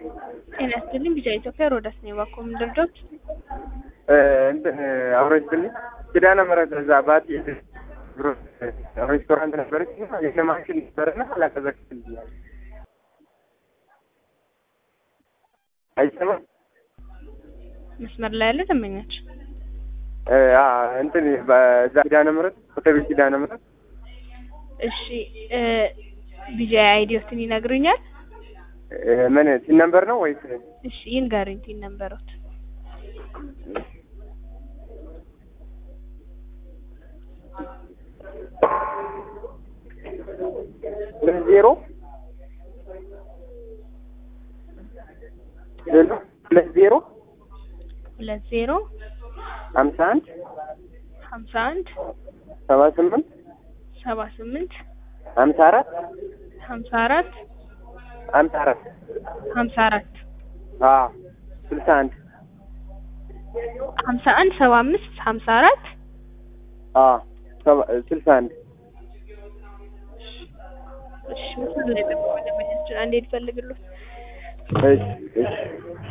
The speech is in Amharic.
ጤና ይስጥልኝ ቢጫ ኢትዮጵያ ሮዳስ ነው ባኮም ድርጆች እንትን አውረጅልኝ ኪዳነ ምሕረት እዛ ባቲ ሬስቶራንት ነበረች የሆነ ማሽን ነበረና አላቀዘቅዝልኛል። አይሰማም መስመር ላይ ያለ ደንበኛች እንትን በዛ ኪዳነ ምሕረት ኮተቤ ኪዳነ ምሕረት እሺ ቢጃ አይዲዮትን ይነግሩኛል? ምን ቲን ነምበር ነው ወይስ? እሺ ይንገሩኝ ቲን ነምበሮት። ሁለት ዜሮ ሁለት ዜሮ ሁለት ዜሮ ሀምሳ አንድ ሀምሳ አንድ ሰባ ስምንት ሰባ ስምንት ሀምሳ አራት ሀምሳ አራት ሀምሳ አራት ሀምሳ አራት አዎ ስልሳ አንድ ሀምሳ አንድ ሰባ አምስት ሀምሳ አራት አዎ ስልሳ አንድ እሺ ምስሉ ላይ ጠብቆ ደንበኛችን አንዴ ይፈልግሉት እሺ እሺ